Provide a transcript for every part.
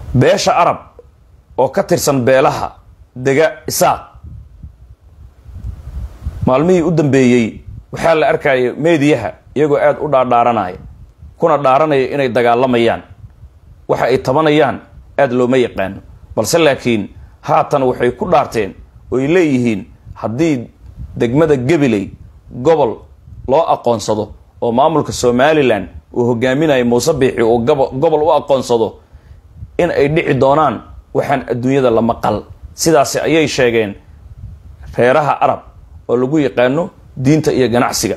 beesha arab oo ka tirsan beelaha dega isaaq maalmihii u dambeeyey waxaa la arkaya meediyaha iyagoo aada u dhaadhaaranaya kuna dhaaranaya inay dagaalamayaan waxa ay tabanayaan aada looma yaqaano balse laakiin haatan waxay ku dhaarteen oo ay leeyihiin haddii degmada gabiley gobol loo aqoonsado oo maamulka somalilan uu hogaaminayo muuse biixi uu gobol u aqoonsado in ay dhici doonaan waxaan adduunyada la maqal sidaasi ayay sheegeen reeraha arab oo lagu yaqaano diinta iyo ganacsiga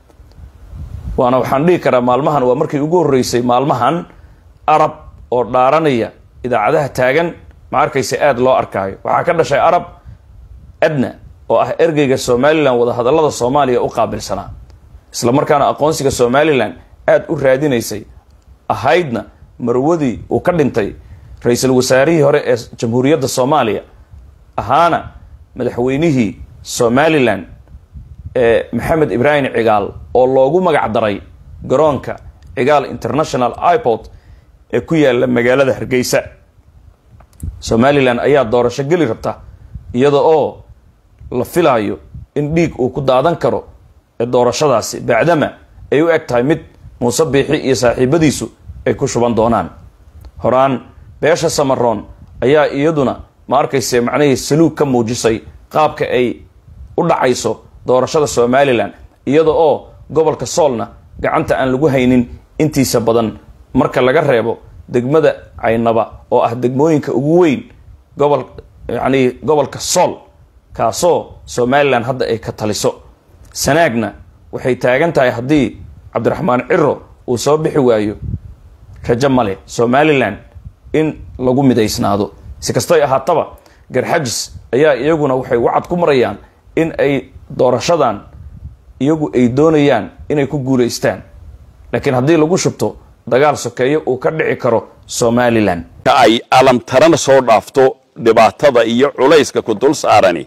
waana waxaan dhihi karaa maalmahan waa markii ugu horreysay maalmahan arab oo dhaaranaya idaacadaha taagan ma arkaysa aada loo arkaayo waxaa ka dhashay arab adna oo ah ergeyga somalilan wadahadallada soomaaliya u qaabilsanaa isla markaana aqoonsiga somalilan aada u raadinaysay ahaydna marwadii uu ka dhintay ra-iisul wasaarihii hore ee jamhuuriyadda soomaaliya ahaana madaxweynihii somalilan ee maxamed ibraahim cigaal oo loogu magac daray garoonka cigaal international iport ee ku yaala magaalada hargeysa somalilan ayaa doorasho geli rabta iyada oo la filaayo in dhiig uu ku daadan karo ee doorashadaasi bacdama ay u eg tahay mid muuse biixi iyo saaxiibadiisu ay ku shuban doonaan horaan beesha samaroon ayaa iyaduna ma arkayse macnihii saluug ka muujisay qaabka ay u dhacayso doorashada somalilan iyada oo gobolka soolna gacanta aan lagu haynin intiisa badan marka laga reebo degmada caynaba oo ah degmooyinka ugu weyn gobol yacnii gobolka sool kaasoo somalilan hadda ay ka taliso sanaagna waxay taagan tahay haddii cabdiraxmaan ciro uu soo bixi waayo rajo male somalilan in lagu midaysnaado si kastoy ahaataba garxajis ayaa iyaguna waxay wacad ku marayaan in ay doorashadan iyagu ay doonayaan inay ku guulaystaan laakiin haddii lagu shubto dagaal sokeeyo uu ka dhici karo somalilan ay alamtarana soo dhaafto dhibaatada iyo culayska ku dul saarani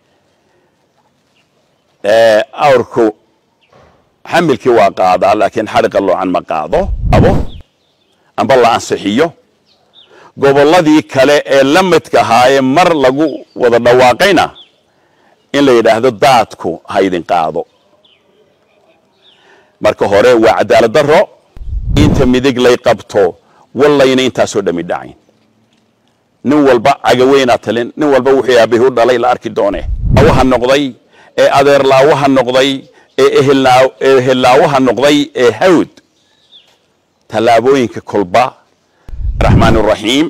awrku xamilkii waa qaadaa laakiin xadhiqa loocan ma qaado abo amba la ansixiyo gobolladii kale ee la midka ahaayee mar lagu wada dhawaaqayna in la yidhaahdo daadku ha ydin qaado marka hore waa cadaalad daro inta midig lay qabto wallayna intaasoo dhami dhacayn nin walba cagaweynaa talin nin walba wuxuu aabihi u dhalay la arki doone awaha noqday ee adeerlaawaha noqday ee ehellaawaha noqday ee hawd tallaabooyinka kolba raxmaan raxiim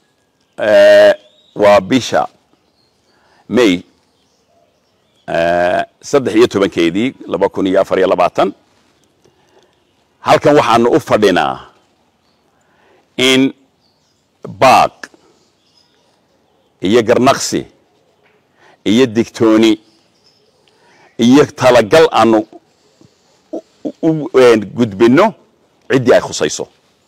waa bisha may saddex iyo tobankeedii laba kun iyo afar iyo labaatan halkan waxaanu u fadhinaa in baaq iyo garnaqsi iyo digtooni iyo talagal aanu u gudbinno ciddii ay khusayso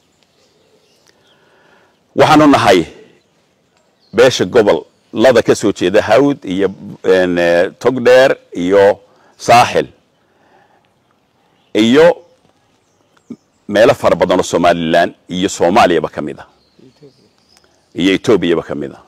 waxaanu nahay beesha gobollada ka soo jeeda hawd iyo togdheer iyo saaxil iyo meelo fara badan oo somalilan iyo soomaaliyaba ka mid a iyo etoobiyaba ka mid a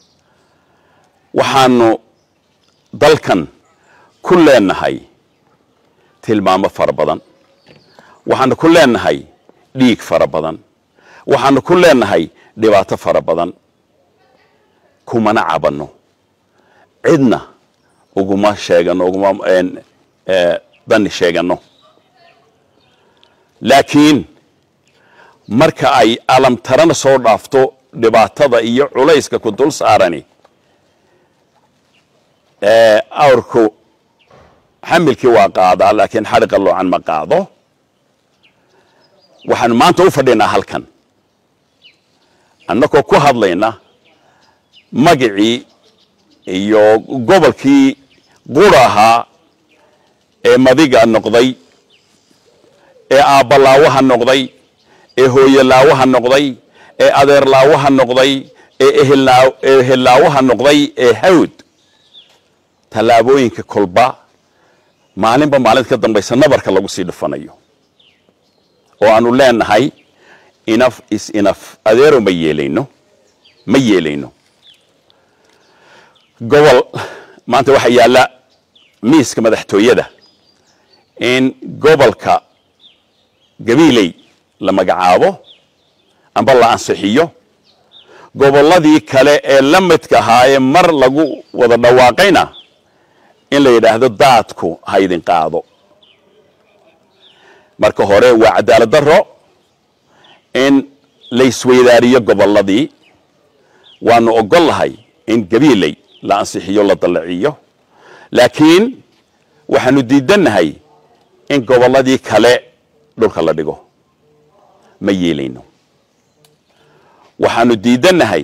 waxaanu dalkan ku leenahay tilmaamo fara badan waxaanu ku leenahay dhiig fara badan waxaanu ku leenahay dhibaato fara badan kumana cabanno cidna uguma sheegano uguma dani sheegano laakiin marka ay alamtarana soo dhaafto dhibaatada iyo culayska ku dul saarani awrku xamilkii waa qaadaa laakiin xadhiqa loocan ma qaado waxaanu maanta u fadhinaa halkan annagoo ku hadlayna magicii iyo gobolkii qura ahaa ee madiga noqday ee aabbalaawaha noqday ee hooyolaawaha noqday ee adeerlaawaha noqday ee ehellaawaha noqday ee hawd tallaabooyinka kolba maalinba maalinta ka dambaysa nabarka lagu sii dhufanayo oo aanu leenahay inaf is inaf adeero ma yeelayno ma yeelayno gobol maanta waxaa yaalla miiska madaxtooyada in gobolka gabiiley la magacaabo amba la ansixiyo gobolladii kale ee la midka ahaa ee mar lagu wada dhawaaqayna in la yidhaahdo daadku ha idin qaado marka hore waa cadaalad darro in la isweydaariyo gobolladii waanu ogol lahay in gabiiley la ansixiyo la dallaciyo laakiin waxaanu diidannahay in gobolladii kale dhulka la dhigo ma yeelayno waxaanu diidannahay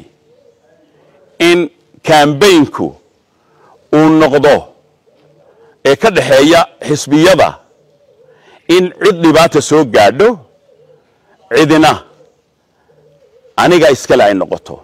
in kambaynku uu noqdo ee ka dhexeeya xisbiyada in cid dhibaata soo gaadho cidina aniga iskale ay noqoto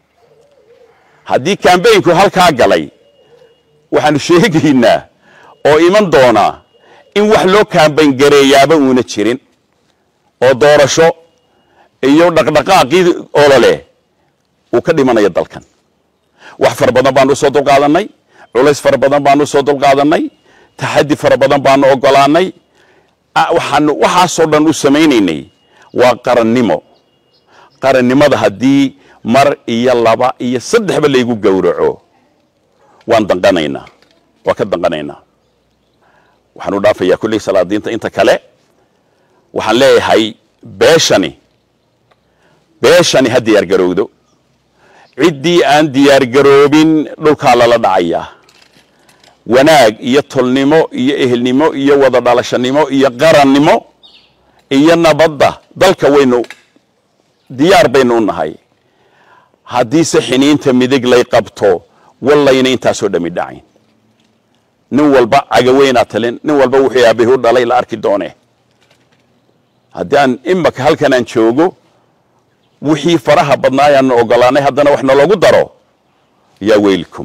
haddii kambaynku halkaa galay waxaanu sheegaynaa oo iman doonaa in wax loo kambayn gareeyaaba uuna jirin oo doorasho iyo dhaqdhaqaaqii olole uu ka dhimanayo dalkan wax fara badan baanu usoo dulqaadanay culays fara badan baanu usoo dulqaadanay taxaddi fara badan baanu ogolaanay waxaanu waxaasoo dhan u samaynaynay waa qarannimo qarannimada haddii mar iyo laba iyo saddexba laygu gowraco waan danqanaynaa waan ka danqanaynaa waxaan u dhaafayaa kulley salaadiinta inta kale waxaan leeyahay beeshani beeshani ha diyaargarowdo ciddii aan diyaargaroobin dhulkaa lala dhacayaa wanaag iyo tolnimo iyo ehelnimo iyo wada dhalashanimo iyo qarannimo iyo nabadda dalka waynu diyaar baynu u nahay haddiise xiniinta midig lay qabto wallayna intaasoo dhami dhacayn nin walba cagaweynaa talin nin walba wuxuu aabahi u dhalay la arki doonee haddii aan imaka halkan aan joogo wixii faraha badnaa ayaanu ogolaanay haddana wax naloogu daro yaa weylkum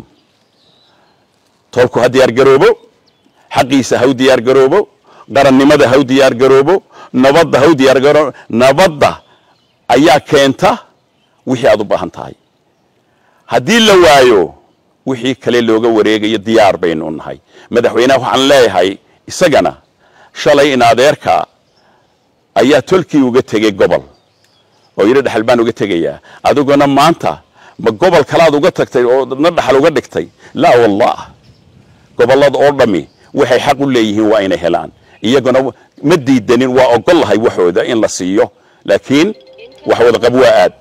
tolku ha diyaargaroobo xaqiisa ha u diyaargaroobo qarannimada ha u diyaargaroobo nabadda ha u diyaargaroobo nabadda ayaa keenta wixii aad u baahan tahay haddii la waayo wixii kale looga wareegayo diyaar baynu u nahay madaxweyneha waxaan leeyahay isagana shalay in adeerka ayaa tolkii uga tegey gobol oo yidhi dhexal baan uga tegayaa adiguna maanta ma gobol kalaad uga tagtay oo na dhaxal uga dhigtay laa wallah gobollada oo dhammi waxay xaq u leeyihiin waa inay helaan iyaguna ma diidanin waa ogol lahay waxooda in la siiyo laakiin wax wada qab waa aad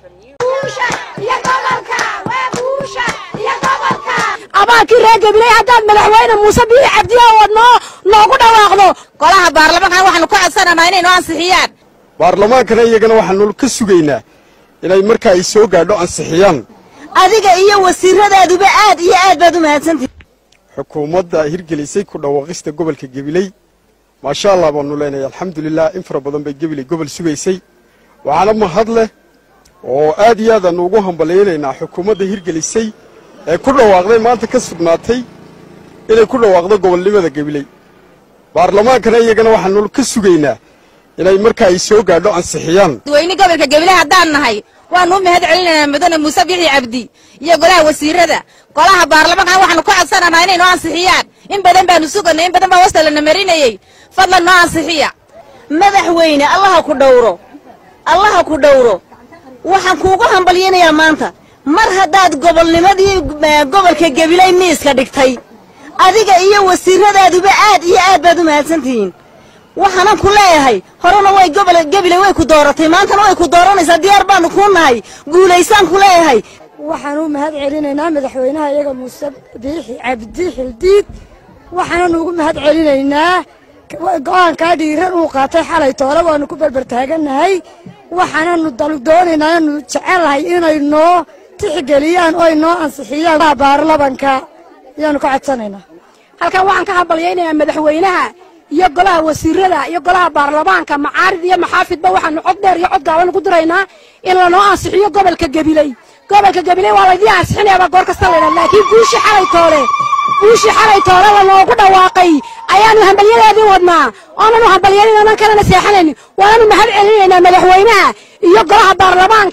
abaalkii reer gabiley haddaad madaxweyne muuse biixi cabdiya oo noo noogu dhawaaqdo golaha baarlamaankan waxaanu ka codsanaynaa inay noo ansixiyaan baarlamaankana iyagana waxaanu ka sugaynaa inay marka ay soo gaadho ansixiyaan adiga iyo wasiiradaeduba aad iyo aad baad u mahadsantihi xukuumadda hirgelisay ku dhawaaqista gobolka gabiley maasha allah baanu leenahay alxamdulilah in fara badan bay gabiley gobol sugaysay waxaana mahad leh oo aad iyo aad aanu ugu hambalyaynaynaa xukuumadda hirgelisay ee ku dhawaaqday maanta ka sugnaatay inay ku dhawaaqdo gobolnimada gabiley baarlamaankana iyagana waxaanu ka sugaynaa inay marka ay soo gaadho ansixiyaan dadweyne gobolka gabiley haddaan nahay waanu u mahad celinaynaa mudane muuse biixi cabdi iyo golaha wasiirada golaha baarlamaankan waxaanu ka codsanaynaa inay noo ansixiyaan in badan baanu suganay in badan baa wasta lana marinayey fadlan noo ansixiya madaxweyne allaha ku dhowro allaha ku dhowro waxaan kuugu hambalyaynayaa maanta mar haddaad gobolnimadii gobolka gabiley miiska dhigtay adiga iyo wasiiradaeduba aad iyo aad baad u mahadsantihiin waxaanan ku leeyahay horena way gobol gabiley way ku dooratay maantana way ku dooranaysaa diyaar baanu kuu nahay guulaysaan ku leeyahay waxaan u mahad celinaynaa madaxweynaha iyaga muuse biixi cabdi xildiid waxaanan ugu mahad celinaynaa go-aankaa dhiiran uu qaatay xalay toole waanu ku berbertaagannahay waxaananu doonaynaa anu jecelahay inay noo tixgeliyaan oo ay noo ansixiyaan baarlamanka ayaanu ka codsanaynaa halkan waxaan ka hambalyaynayaa madaxweynaha iyo golaha wasiirada iyo golaha baarlamaanka macaarid iyo maxaafidba waxaanu cod dheer iyo cod gaaban ugu diraynaa in lanoo ansixiyo gobolka gabiley gobolka gabiley waa laydii ansixinayaaba goor kasta laydhaa laakiin guushii xalay toole guushii xalay toole lanoogu dhawaaqay ayaanu hambalyadeedii wadnaa oonanu hambalyanin onan kalena seexanaynin waananu mahad celinaynaa madaxweynaha iyo golaha baarlamaanka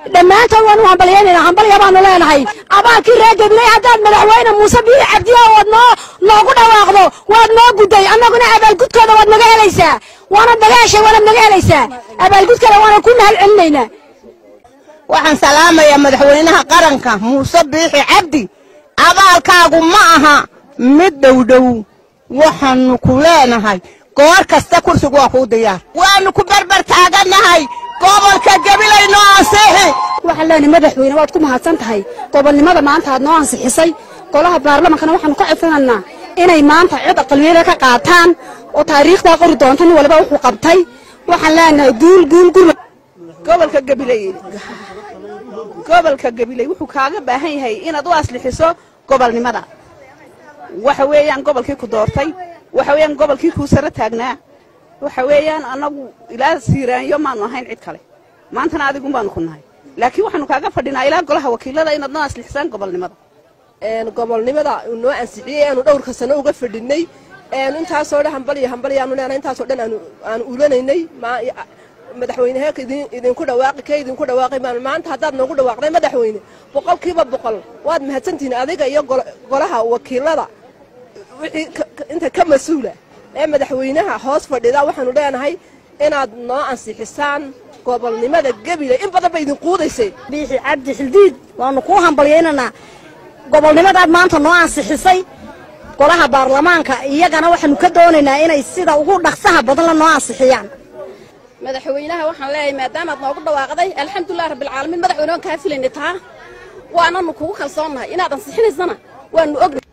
dhammaantood waanu hambalyaynayna hambalya baanu leenahay abaalkii reer gabiley haddaad madaxweyne muuse biixi cabdiyo waad noo noogu dhawaaqdo waad noo gudday annaguna abaalgudkooda waad naga helaysaa waanad naga heshay waanad naga helaysaa abaalgudkooda waana ku mahad celinaynaa waxaan salaamayaa madaxweynaha qaranka muuse biixi cabdi abaalkaagu ma aha mid dhowdhow waxaanu ku leenahay goor kasta kursigu waa kuu diyaar waanu ku barbar taagannahay gobolka gabilay noo ansiixi waxaan leenahay madaxweyne waad ku mahadsan tahay gobolnimada maanta aad noo ansixisay golaha baarlamankana waxaanu ka codsanaynaa inay maanta cid aqaliyada ka qaataan oo taariikhdaa qori doonta nin waliba wuxuu qabtay waxaan leenahay guul guul guul gobolka gabiley gobolka gabiley wuxuu kaaga baahan yahay inaad u aslixiso gobolnimada waxa weeyaan gobolkii ku doortay waxa weeyaan gobolkii kuu saro taagnaa waxa weeyaan annagu ilaa siiraanyo maanu ahayn cid kale maantana adigun baanu ku nahay laakiin waxaanu kaaga fadhinaa ilaa golaha wakiilada inaad noo aslixisaan gobolnimada gobolnimada uu noo ansixiyey aanu dhowrka sano uga fadhinay intaasoo dhan hambaliyo hambaliyaanu leenahay intaasoo dhan aanu aanu ulanaynay madaxweynehe idinku dhawaaqi kee idinku dhawaaqay baanu maanta haddaad noogu dhawaaqday madaxweyne boqolkiiba boqol waad mahadsantihiin adiga iyo golaha wakiilada wixii inta ka mas-uula ee madaxweynaha hoos fadhida waxaanu leenahay inaad noo ansixisaan gobolnimada gebile in badan ba idin quudaysay biixi cabdi xildiid waanu kuu hambalyaynanaa gobolnimadaad maanta noo ansixisay golaha baarlamaanka iyagana waxaanu ka doonaynaa inay sida ugu dhaqsaha badan la noo ansixiyaan madaxweynaha waxaan leeyahay maadaamaad noogu dhawaaqday alxamdulilah rabbilcaalamiin madaxweyne waan kaa filayna taa waananu kugu kalsoonnahay inaad ansixinaysana waanu ognahay